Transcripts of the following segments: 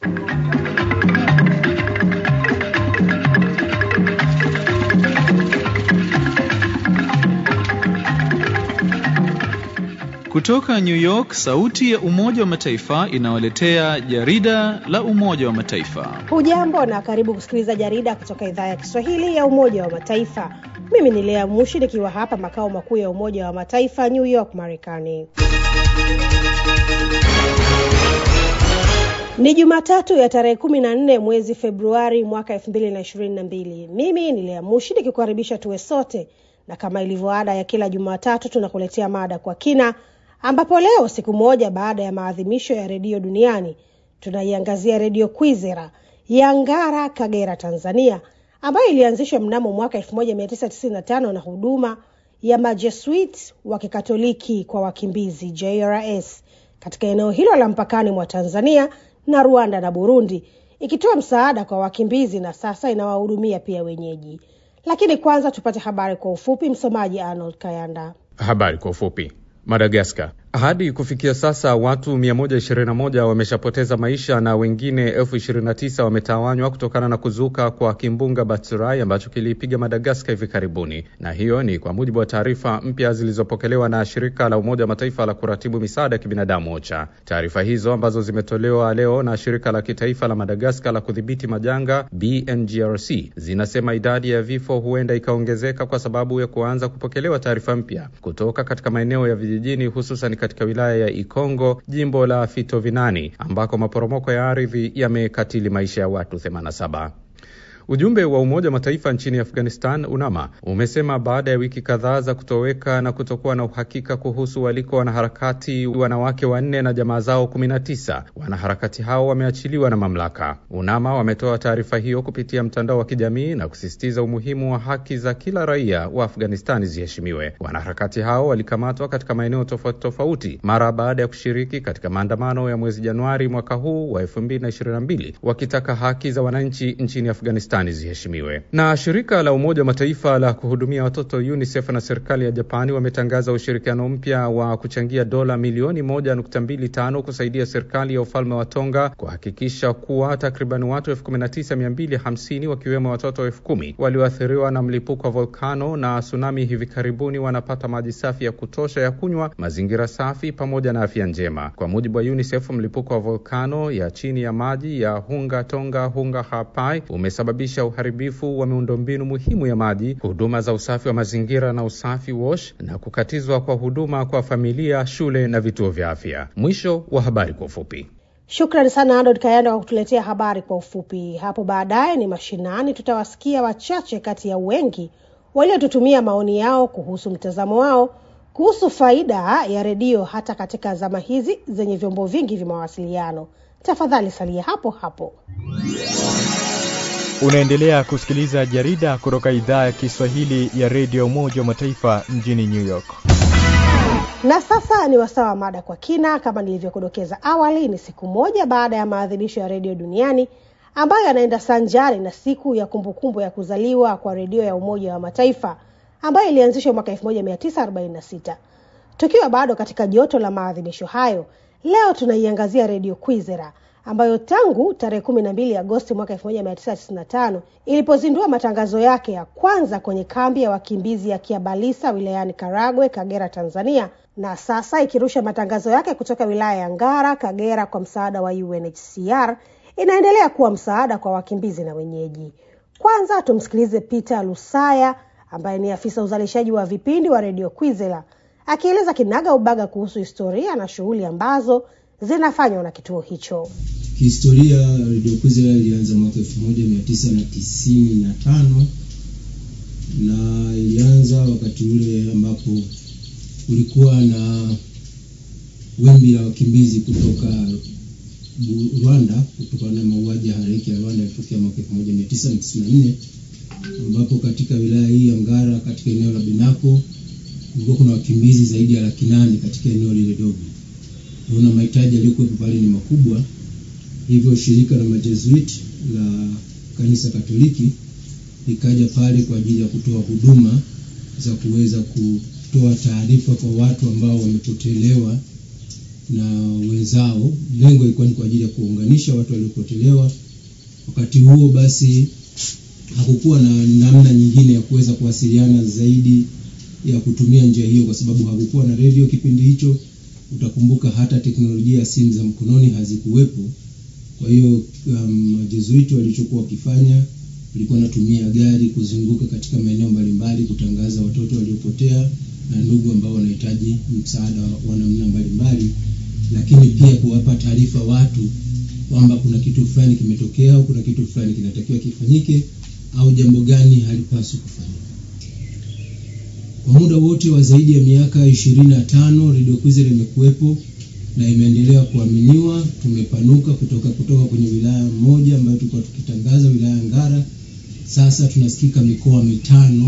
Kutoka New York, sauti ya Umoja wa Mataifa inawaletea jarida la Umoja wa Mataifa. Hujambo na karibu kusikiliza jarida kutoka idhaa ya Kiswahili ya Umoja wa Mataifa. Mimi ni Lea Mushi nikiwa hapa makao makuu ya Umoja wa Mataifa, New York, Marekani. Ni Jumatatu ya tarehe kumi na nne mwezi Februari mwaka elfu mbili na ishirini na mbili. Mimi ni Lea Mushi nikikukaribisha tuwe sote, na kama ilivyo ada ya kila Jumatatu tunakuletea mada kwa kina ambapo leo siku moja baada ya maadhimisho ya redio duniani tunaiangazia redio Kwizera ya Ngara, Kagera, Tanzania, ambayo ilianzishwa mnamo mwaka 1995 na huduma ya majesuit wa Kikatoliki kwa wakimbizi JRS katika eneo hilo la mpakani mwa Tanzania na Rwanda na Burundi, ikitoa msaada kwa wakimbizi na sasa inawahudumia pia wenyeji. Lakini kwanza tupate habari kwa ufupi. Msomaji Arnold Kayanda. Habari kwa ufupi. Madagaskar. Hadi kufikia sasa watu 121 wameshapoteza maisha na wengine elfu 29 wametawanywa kutokana na kuzuka kwa kimbunga Batsirai ambacho kiliipiga Madagaskar hivi karibuni, na hiyo ni kwa mujibu wa taarifa mpya zilizopokelewa na shirika la Umoja wa Mataifa la kuratibu misaada ya kibinadamu OCHA. Taarifa hizo ambazo zimetolewa leo na shirika la kitaifa la Madagaskar la kudhibiti majanga BNGRC zinasema idadi ya vifo huenda ikaongezeka kwa sababu ya kuanza kupokelewa taarifa mpya kutoka katika maeneo ya vijijini hususan katika wilaya ya Ikongo, jimbo la Fitovinani, ambako maporomoko ya ardhi yamekatili maisha ya watu 87. Ujumbe wa Umoja wa Mataifa nchini Afghanistan, UNAMA, umesema baada ya wiki kadhaa za kutoweka na kutokuwa na uhakika kuhusu waliko wanaharakati wanawake wanne na jamaa zao 19, wanaharakati hao wameachiliwa na mamlaka. UNAMA wametoa taarifa hiyo kupitia mtandao wa kijamii na kusisitiza umuhimu wa haki za kila raia wa Afghanistani ziheshimiwe. Wanaharakati hao walikamatwa katika maeneo tofauti tofauti mara baada ya kushiriki katika maandamano ya mwezi Januari mwaka huu wa 2022 wakitaka haki za wananchi nchini Afghanistan ziheshimiwe. Na shirika la Umoja wa Mataifa la kuhudumia watoto UNICEF na serikali ya Japani wametangaza ushirikiano mpya wa kuchangia dola milioni moja nukta mbili tano kusaidia serikali ya ufalme wa Tonga kuhakikisha kuwa takriban watu elfu kumi na tisa mia mbili hamsini wakiwemo watoto elfu kumi walioathiriwa na mlipuko wa volkano na tsunami hivi karibuni wanapata maji safi ya kutosha ya kunywa, mazingira safi pamoja na afya njema. Kwa mujibu wa UNICEF, mlipuko wa volkano ya chini ya maji ya Hunga Tonga Hunga Hapai umesababisha uharibifu wa miundombinu muhimu ya maji, huduma za usafi wa mazingira na usafi wash, na kukatizwa kwa huduma kwa familia, shule na vituo vya afya. Mwisho wa habari kwa ufupi. Shukrani sana Adod Kayanda kwa kutuletea habari kwa ufupi. Hapo baadaye ni mashinani, tutawasikia wachache kati ya wengi waliotutumia maoni yao kuhusu mtazamo wao kuhusu faida ya redio hata katika zama hizi zenye vyombo vingi vya mawasiliano. Tafadhali salia hapo hapo. Unaendelea kusikiliza jarida kutoka idhaa ya Kiswahili ya redio Umoja wa Mataifa mjini New York. Na sasa ni wasaa wa mada kwa kina. Kama nilivyokudokeza awali, ni siku moja baada ya maadhimisho ya redio duniani ambayo yanaenda sanjari na siku ya kumbukumbu ya kuzaliwa kwa redio ya Umoja wa Mataifa ambayo ilianzishwa mwaka 1946. Tukiwa bado katika joto la maadhimisho hayo, leo tunaiangazia redio Kwizera ambayo tangu tarehe kumi na mbili Agosti mwaka elfu moja mia tisa tisini na tano ilipozindua matangazo yake ya kwanza kwenye kambi ya wakimbizi ya Kiabalisa wilayani Karagwe, Kagera, Tanzania, na sasa ikirusha matangazo yake kutoka wilaya ya Ngara, Kagera kwa msaada wa UNHCR, inaendelea kuwa msaada kwa wakimbizi na wenyeji. Kwanza tumsikilize Peter Lusaya ambaye ni afisa uzalishaji wa vipindi wa redio Kwizera akieleza kinaga ubaga kuhusu historia na shughuli ambazo zinafanywa na kituo hicho. Kihistoria, redio Kwizera ilianza mwaka elfu moja mia tisa na tisini na tano na ilianza wakati ule ambapo kulikuwa na wimbi la wakimbizi kutoka Rwanda kutokana na mauaji ya halaiki ya Rwanda yalitokea mwaka elfu moja mia tisa na tisini na nne ambapo katika wilaya hii ya Ngara katika eneo la Binako kulikuwa kuna wakimbizi zaidi ya laki nane katika eneo lile dogo naona mahitaji yaliyokuwepo pale ni makubwa, hivyo shirika la majesuit la kanisa Katoliki likaja pale kwa ajili ya kutoa huduma za kuweza kutoa taarifa kwa watu ambao wamepotelewa na wenzao. Lengo ilikuwa ni kwa ajili ya kuunganisha watu waliopotelewa. Wakati huo basi hakukuwa na namna nyingine ya kuweza kuwasiliana zaidi ya kutumia njia hiyo, kwa sababu hakukuwa na redio kipindi hicho. Utakumbuka hata teknolojia ya simu za mkononi hazikuwepo. Kwa hiyo majezuiti um, walichokuwa wakifanya walikuwa wanatumia gari kuzunguka katika maeneo mbalimbali kutangaza watoto waliopotea na ndugu ambao wanahitaji msaada wa namna mbalimbali, lakini pia kuwapa taarifa watu kwamba kuna kitu fulani kimetokea au kuna kitu fulani kinatakiwa kifanyike au jambo gani halipaswi kufanyika. Kwa muda wote wa zaidi ya miaka ishirini na tano Radio Kwizera imekuwepo na imeendelea kuaminiwa. Tumepanuka kutoka kutoka kwenye wilaya moja ambayo tulikuwa tukitangaza wilaya Ngara, sasa tunasikika mikoa mitano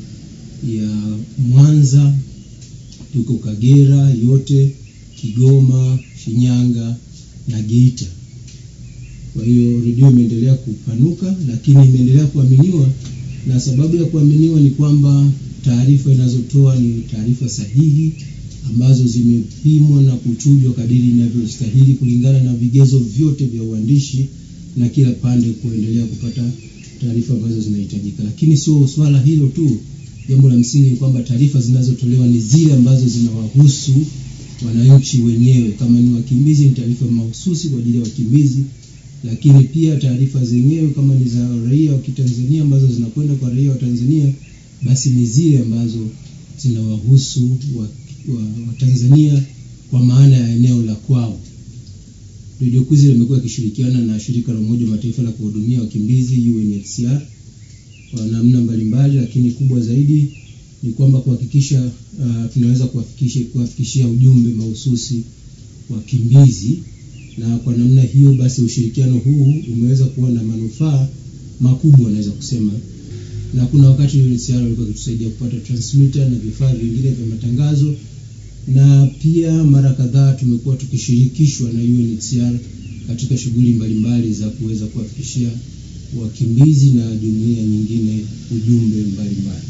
ya Mwanza, tuko Kagera yote, Kigoma, Shinyanga na Geita. Kwa hiyo redio imeendelea kupanuka, lakini imeendelea kuaminiwa, na sababu ya kuaminiwa ni kwamba taarifa inazotoa ni taarifa sahihi ambazo zimepimwa na kuchujwa kadiri inavyostahili kulingana na vigezo vyote vya uandishi na kila pande kuendelea kupata taarifa ambazo zinahitajika. Lakini sio swala hilo tu, jambo la msingi ni kwamba taarifa zinazotolewa ni zile ambazo zinawahusu wananchi wenyewe. Kama ni wakimbizi, ni taarifa mahususi kwa ajili ya wakimbizi, lakini pia taarifa zenyewe kama ni za raia wa Kitanzania ambazo zinakwenda kwa raia wa Tanzania, basi ni zile ambazo zinawahusu wa Watanzania wa kwa maana ya eneo la kwao. Radio Kwizera imekuwa ikishirikiana na shirika la Umoja wa Mataifa la kuhudumia wakimbizi UNHCR kwa namna mbalimbali, lakini kubwa zaidi ni kwamba kuhakikisha uh, tunaweza kuwafikishia kuwafikishia ujumbe mahususi wakimbizi, na kwa namna hiyo basi ushirikiano huu umeweza kuwa na manufaa makubwa naweza kusema na kuna wakati UNHCR walikuwa wakitusaidia kupata transmitter na vifaa vingine vya matangazo, na pia mara kadhaa tumekuwa tukishirikishwa na UNHCR katika shughuli mbalimbali za kuweza kuwafikishia wakimbizi na jumuiya nyingine ujumbe mbalimbali.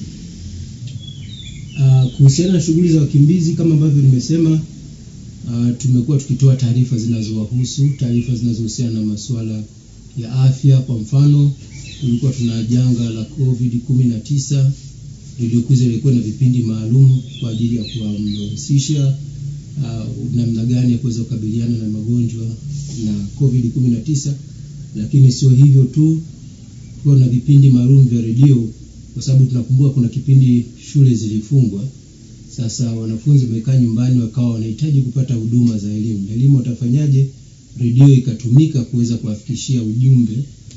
Uh, kuhusiana na shughuli za wakimbizi kama ambavyo nimesema, uh, tumekuwa tukitoa taarifa zinazowahusu, taarifa zinazohusiana na masuala ya afya. Kwa mfano tulikuwa tuna janga la COVID 19. Radio Kwizera ilikuwa na vipindi maalum kwa ajili ya kuhamasisha uh, namna gani ya kuweza kukabiliana na magonjwa na COVID 19, lakini sio hivyo tu, tulikuwa na vipindi maalum vya redio kwa sababu tunakumbuka kuna kipindi shule zilifungwa. Sasa wanafunzi wamekaa nyumbani, wakawa wanahitaji kupata huduma za elimu. Elimu watafanyaje? Redio ikatumika kuweza kuwafikishia ujumbe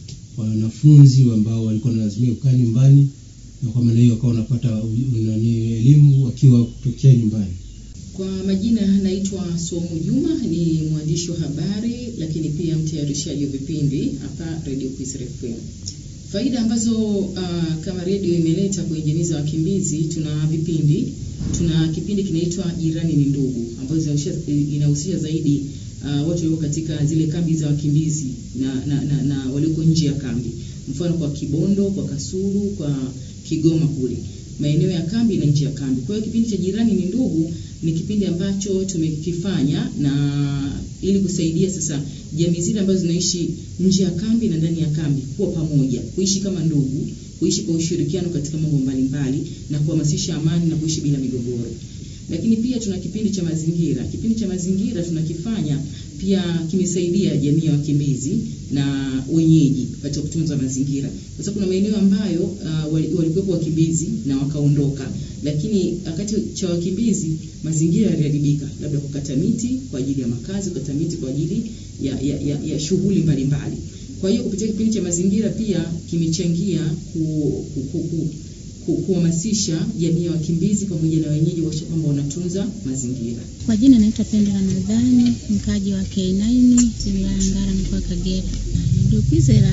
wanafunzi ambao walikuwa wanalazimika kukaa nyumbani, na kwa maana hiyo wakawa wanapata nani elimu wakiwa kutokea nyumbani. Kwa majina naitwa Somu Juma, ni mwandishi wa habari lakini pia mtayarishaji wa vipindi hapa Radio Kwizera FM. Faida ambazo uh, kama redio imeleta kwenye jamii za wakimbizi, tuna vipindi. Tuna kipindi kinaitwa Jirani ni Ndugu, ambazo inahusisha zaidi uh, watu walioko katika zile kambi za wakimbizi na, na, na, na walioko nje ya kambi, mfano kwa Kibondo, kwa Kasulu, kwa Kigoma kule maeneo ya kambi na nje ya kambi. Kwa hiyo kipindi cha Jirani ni Ndugu ni kipindi ambacho tumekifanya na ili kusaidia sasa jamii zile ambazo zinaishi nje ya kambi na ndani ya kambi kuwa pamoja, kuishi kama ndugu, kuishi kwa ushirikiano katika mambo mbalimbali na kuhamasisha amani na kuishi bila migogoro. Lakini pia tuna kipindi cha mazingira. Kipindi cha mazingira tunakifanya pia kimesaidia jamii ya wakimbizi na wenyeji katika kutunza mazingira, kwa sababu kuna maeneo ambayo uh, walikuwepo wakimbizi na wakaondoka, lakini wakati cha wakimbizi mazingira yaliharibika, labda kukata miti kwa ajili ya makazi, kukata miti kwa ajili ya, ya, ya, ya shughuli mbalimbali. Kwa hiyo kupitia kipindi cha mazingira pia kimechangia ku, ku, ku, ku, kuhamasisha jamii ya wakimbizi pamoja na wenyeji kuhakikisha kwamba wanatunza mazingira. Kwa jina naitwa Pendo Ramadhani, mkaji wa K9 wilaya Ngara, mkoa wa Kagera. Radio Kwizera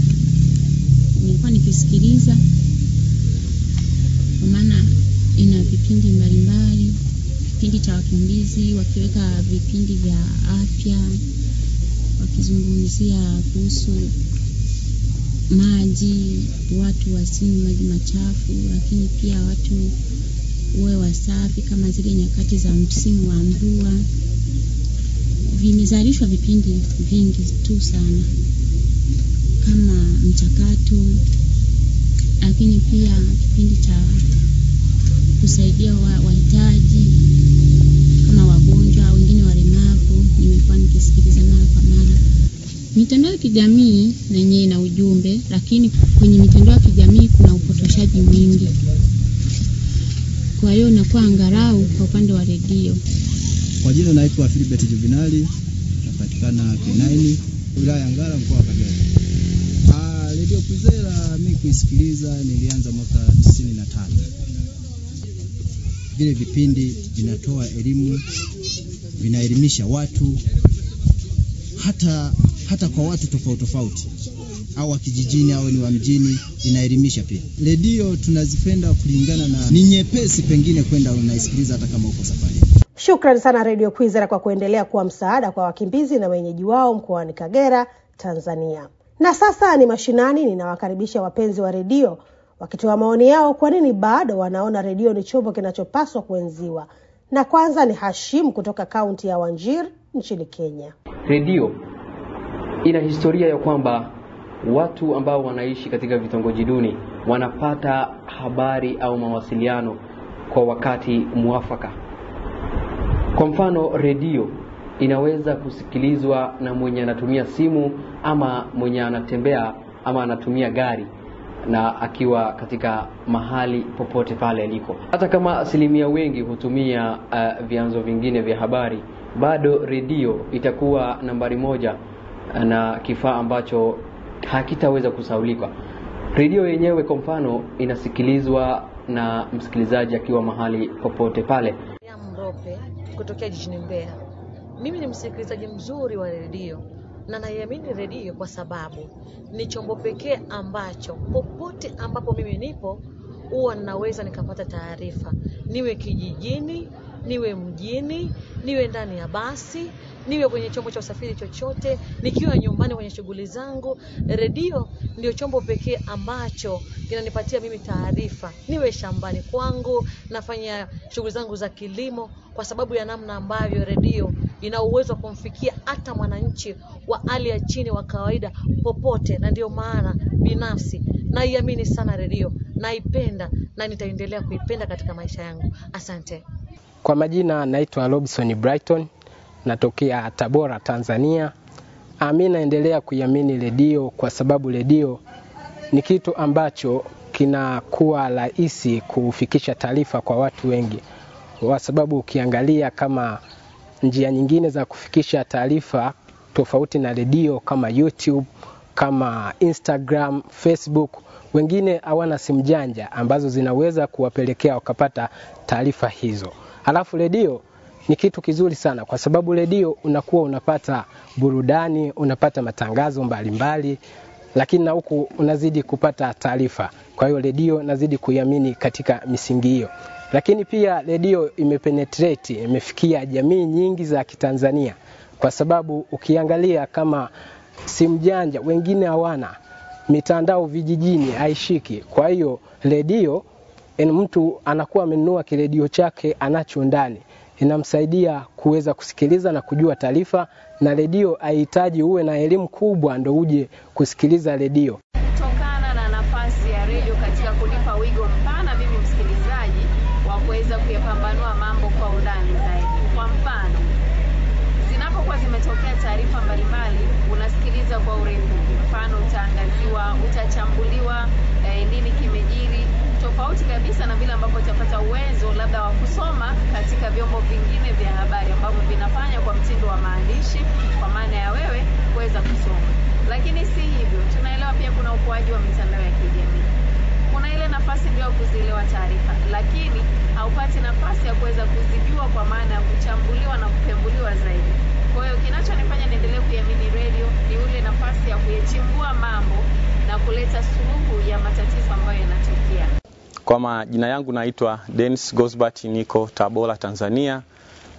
nilikuwa nikisikiliza kwa maana ina vipindi mbalimbali, kipindi cha wakimbizi, wakiweka vipindi vya afya, wakizungumzia kuhusu maji, watu wasinywe maji machafu, lakini pia watu uwe wasafi kama zile nyakati za msimu wa mvua. vimezalishwa vipindi vingi tu sana kama mchakato, lakini pia kipindi cha kusaidia wa- wahitaji kama wagonjwa, wengine walemavu, nimekuwa nikisikiliza mara kwa mara. Mitandao ya kijamii na yenyewe ina ujumbe, lakini kwenye mitandao ya kijamii kuna upotoshaji mwingi. Kwa hiyo inakuwa angalau kwa upande wa redio Kwa jina naitwa Philibert Juvenali, napatikana K9 wilaya ya Ngara mkoa wa Kagera. Ah, Radio Kwizera mimi kuisikiliza nilianza mwaka 95. Vile vipindi vinatoa elimu, vinaelimisha watu hata hata kwa watu tofauti tofauti au wa kijijini au ni wa mjini, inaelimisha pia. Redio tunazipenda kulingana na ni nyepesi, pengine kwenda unaisikiliza hata kama uko safari. Shukrani sana Radio Kwizera kwa kuendelea kuwa msaada kwa wakimbizi na wenyeji wao mkoani Kagera, Tanzania. Na sasa ni mashinani, ninawakaribisha wapenzi wa redio wakitoa maoni yao, kwa nini bado wanaona redio ni chombo kinachopaswa kuenziwa. Na kwanza ni Hashim kutoka kaunti ya Wajir nchini Kenya. Redio ina historia ya kwamba watu ambao wanaishi katika vitongoji duni wanapata habari au mawasiliano kwa wakati mwafaka. Kwa mfano, redio inaweza kusikilizwa na mwenye anatumia simu ama mwenye anatembea ama anatumia gari na akiwa katika mahali popote pale aliko. Hata kama asilimia wengi hutumia uh, vyanzo vingine vya habari, bado redio itakuwa nambari moja na kifaa ambacho hakitaweza kusaulika. Redio yenyewe kwa mfano inasikilizwa na msikilizaji akiwa mahali popote pale. ya Mrope kutokea jijini Mbeya. Mimi ni msikilizaji mzuri wa redio na naiamini redio kwa sababu ni chombo pekee ambacho popote ambapo mimi nipo huwa ninaweza nikapata taarifa, niwe kijijini, niwe mjini, niwe ndani ya basi, niwe kwenye chombo cha usafiri chochote, nikiwa nyumbani kwenye shughuli zangu. Redio ndio chombo pekee ambacho kinanipatia mimi taarifa, niwe shambani kwangu, nafanya shughuli zangu za kilimo, kwa sababu ya namna ambavyo redio ina uwezo wa kumfikia hata mwananchi wa hali ya chini wa kawaida popote, na ndio maana binafsi naiamini sana redio, naipenda na nitaendelea kuipenda katika maisha yangu. Asante. Kwa majina naitwa Robson Brighton, natokea Tabora, Tanzania. Ah, Mi naendelea kuiamini redio kwa sababu redio ni kitu ambacho kinakuwa rahisi kufikisha taarifa kwa watu wengi, kwa sababu ukiangalia kama njia nyingine za kufikisha taarifa tofauti na redio kama YouTube, kama Instagram, Facebook, wengine hawana simu janja ambazo zinaweza kuwapelekea wakapata taarifa hizo. Halafu redio ni kitu kizuri sana kwa sababu redio unakuwa unapata burudani, unapata matangazo mbalimbali mbali, lakini na huku unazidi kupata taarifa. Kwa hiyo redio nazidi kuiamini katika misingi hiyo, lakini pia redio imepenetrate, imefikia jamii nyingi za Kitanzania kwa sababu ukiangalia kama simu janja wengine hawana, mitandao vijijini haishiki. Kwa hiyo redio yani mtu anakuwa amenunua kiredio chake anacho ndani, inamsaidia kuweza kusikiliza na kujua taarifa, na redio haihitaji uwe na elimu kubwa ndo uje kusikiliza redio. Kutokana na nafasi ya redio katika kunipa wigo mpana mimi msikilizaji wa kuweza kuyapambanua mambo kwa undani zaidi. Kwa mfano, zinapokuwa zimetokea taarifa mbalimbali, unasikiliza kwa urefu. Mfano, utaangaziwa, utachambuliwa eh, nini kimejiri, tofauti kabisa na vile ambavyo utapata uwezo labda wa kusoma katika vyombo vingine vya habari ambavyo vinafanya kwa mtindo wa maandishi, kwa maana ya wewe kuweza kusoma. Lakini si hivyo, tunaelewa pia kuna ukuaji wa mitandao ya kijamii kuna ile nafasi ndio ya kuzielewa taarifa, lakini haupati nafasi ya kuweza kuzijua kwa maana ya kuchambuliwa na kupembuliwa zaidi. Kwa hiyo kinachonifanya niendelee kuiamini redio ni ule nafasi ya kuyachimbua mambo na kuleta suluhu ya matatizo ambayo yanatokea. Kwa majina yangu naitwa Dennis Gosbert, niko Tabora, Tanzania.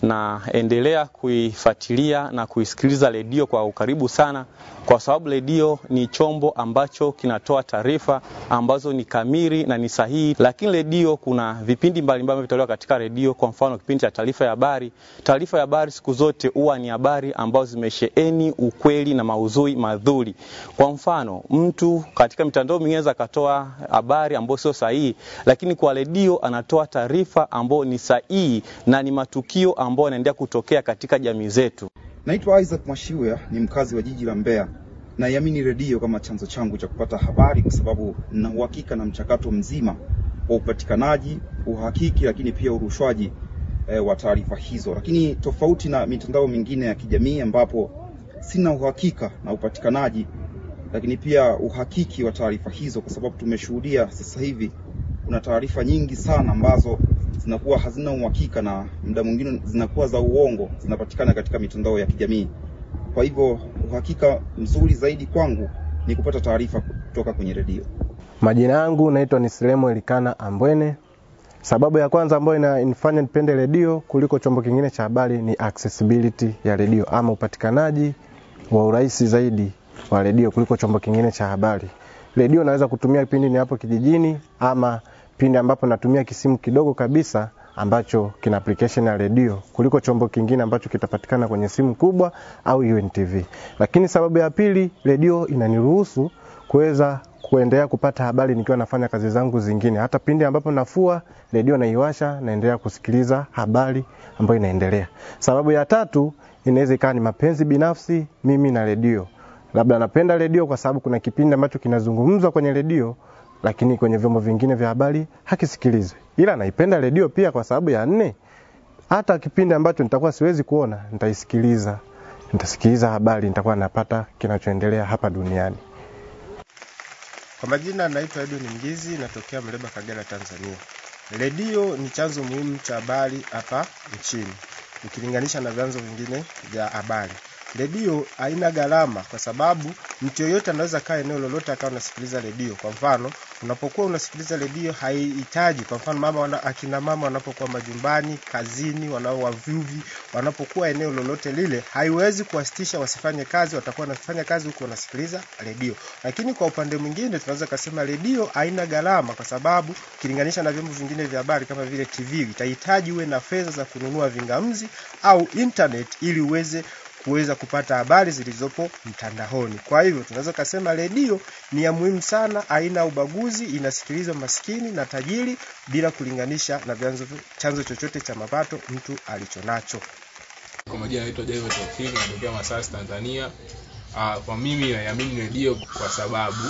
na endelea kuifuatilia na kuisikiliza redio kwa ukaribu sana, kwa sababu redio ni chombo ambacho kinatoa taarifa ambazo ni kamili na ni sahihi. Lakini redio, kuna vipindi mbalimbali vinavyotolewa katika redio. Kwa mfano, kipindi cha taarifa ya habari. Taarifa ya habari siku zote huwa ni habari ambazo zimesheheni ukweli na maudhui madhuri. Kwa mfano, mtu katika mitandao mingine anaweza akatoa habari ambayo sio sahihi, lakini kwa redio anatoa taarifa ambayo ni sahihi na ni matukio ambayo yanaendelea kutokea katika jamii zetu. Naitwa Isaac Mwashiwe, ni mkazi wa jiji la Mbeya. Naiamini redio kama chanzo changu cha kupata habari kwa sababu nina uhakika na mchakato mzima wa upatikanaji, uhakiki, lakini pia urushwaji e, wa taarifa hizo. Lakini tofauti na mitandao mingine ya kijamii ambapo sina uhakika na upatikanaji, lakini pia uhakiki wa taarifa hizo, kwa sababu tumeshuhudia sasa hivi kuna taarifa nyingi sana ambazo zinakuwa hazina uhakika na muda mwingine zinakuwa za uongo, zinapatikana katika mitandao ya kijamii. Kwa hivyo uhakika mzuri zaidi kwangu ni kupata taarifa kutoka kwenye redio. Majina yangu naitwa ni Silemo Elikana Ambwene. Sababu ya kwanza ambayo inanifanya nipende redio kuliko chombo kingine cha habari ni accessibility ya redio ama upatikanaji wa urahisi zaidi wa redio kuliko chombo kingine cha habari. Redio naweza kutumia pindi ni hapo kijijini ama pindi ambapo natumia kisimu kidogo kabisa ambacho kina application ya redio kuliko chombo kingine ambacho kitapatikana kwenye simu kubwa au UNTV. Lakini sababu ya pili, redio inaniruhusu kuweza kuendelea kupata habari nikiwa nafanya kazi zangu zingine. Hata pindi ambapo nafua, redio naiwasha, naendelea kusikiliza habari ambayo inaendelea. Sababu ya tatu inaweza ikawa ni mapenzi binafsi mimi na redio. Labda napenda redio kwa sababu kuna kipindi ambacho kinazungumzwa kwenye redio lakini kwenye vyombo vingine vya habari hakisikilizwi. Ila naipenda redio pia kwa sababu ya nne, hata kipindi ambacho nitakuwa siwezi kuona nitaisikiliza, nitasikiliza habari, nitakuwa napata kinachoendelea hapa duniani. Kwa majina naitwa Edwin Mgizi, natokea Mleba, Kagera, Tanzania. Redio ni chanzo muhimu cha habari hapa nchini ukilinganisha na vyanzo vingine vya habari. Redio haina gharama kwa sababu mtu yoyote anaweza kaa eneo lolote akawa unasikiliza redio. Kwa mfano, unapokuwa unasikiliza redio haihitaji, kwa mfano mama wana, akina mama wanapokuwa majumbani, kazini, wanao wavuvi, wanapokuwa eneo lolote lile, haiwezi kuwasitisha wasifanye kazi, watakuwa wanafanya kazi huku wanasikiliza redio. Lakini kwa upande mwingine tunaweza kusema redio haina gharama kwa sababu ukilinganisha na vyombo vingine vya habari kama vile TV, itahitaji uwe na fedha za kununua vingamzi au internet ili uweze kuweza kupata habari zilizopo mtandaoni. Kwa hivyo tunaweza kusema redio ni ya muhimu sana, haina ubaguzi, inasikilizwa maskini na tajiri bila kulinganisha na vyanzo chanzo chochote cha mapato mtu alichonacho. Kwa majina naitwa Jairo Tofiki, natokea Masasi, Tanzania. Uh, kwa mimi naiamini redio kwa sababu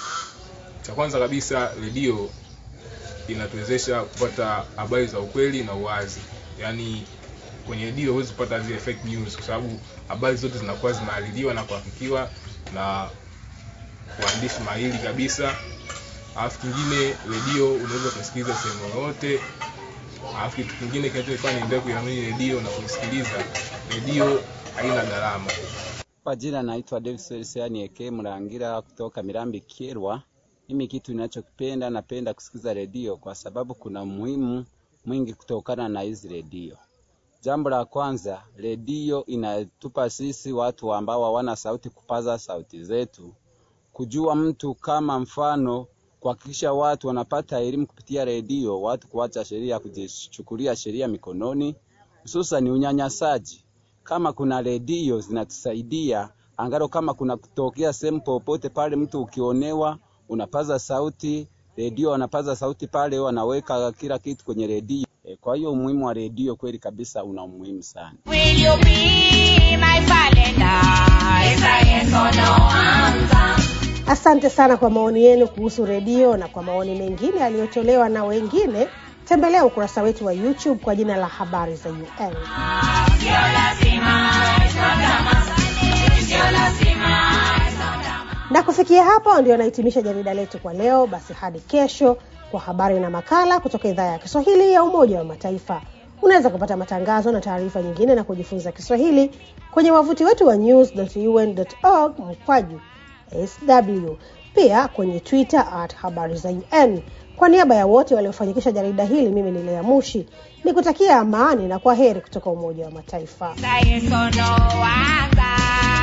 cha kwanza kabisa redio inatuwezesha kupata habari za ukweli na uwazi, yaani kwenye redio huwezi kupata zile fake news kwa sababu habari zote zinakuwa zimehaririwa na kuhakikiwa na waandishi mahiri kabisa. Alafu kingine, redio unaweza kusikiliza sehemu yoyote. Alafu kitu kingine kinachofanya niendelee kuiamini redio na kuisikiliza, redio haina gharama. Kwa jina naitwa David Seani Eke Mrangira kutoka Mirambi Kyerwa. Mimi kitu ninachokipenda napenda kusikiza redio kwa sababu kuna muhimu mwingi kutokana na hizi redio. Jambo la kwanza, redio inatupa sisi watu ambao hawana sauti kupaza sauti zetu, kujua mtu kama mfano, kuhakikisha watu wanapata elimu kupitia redio, watu kuacha sheria, kujichukulia sheria mikononi, hususan unyanyasaji. Kama kuna redio zinatusaidia angalo, kama kuna kutokea sehemu popote pale, mtu ukionewa, unapaza sauti, redio wanapaza sauti pale, wanaweka kila kitu kwenye redio. E, kwa hiyo umuhimu wa redio kweli kabisa una umuhimu sana. Will you be my Valentine? Is I yes or no answer? Asante sana kwa maoni yenu kuhusu redio na kwa maoni mengine yaliyotolewa na wengine. Tembelea ukurasa wetu wa YouTube kwa jina la Habari za UN. Sio lazima, it's not drama. Sio lazima, it's not drama. Na kufikia hapo ndio nahitimisha jarida letu kwa leo. Basi hadi kesho kwa habari na makala kutoka idhaa ya Kiswahili ya Umoja wa Mataifa. Unaweza kupata matangazo na taarifa nyingine na kujifunza Kiswahili kwenye wavuti wetu wa news.un.org mkwaju sw. pia kwenye Twitter at habari za UN. Kwa niaba ya wote waliofanikisha jarida hili, mimi ni Lea Mushi ni kutakia amani na kwa heri kutoka Umoja wa Mataifa. Sa eso no haga.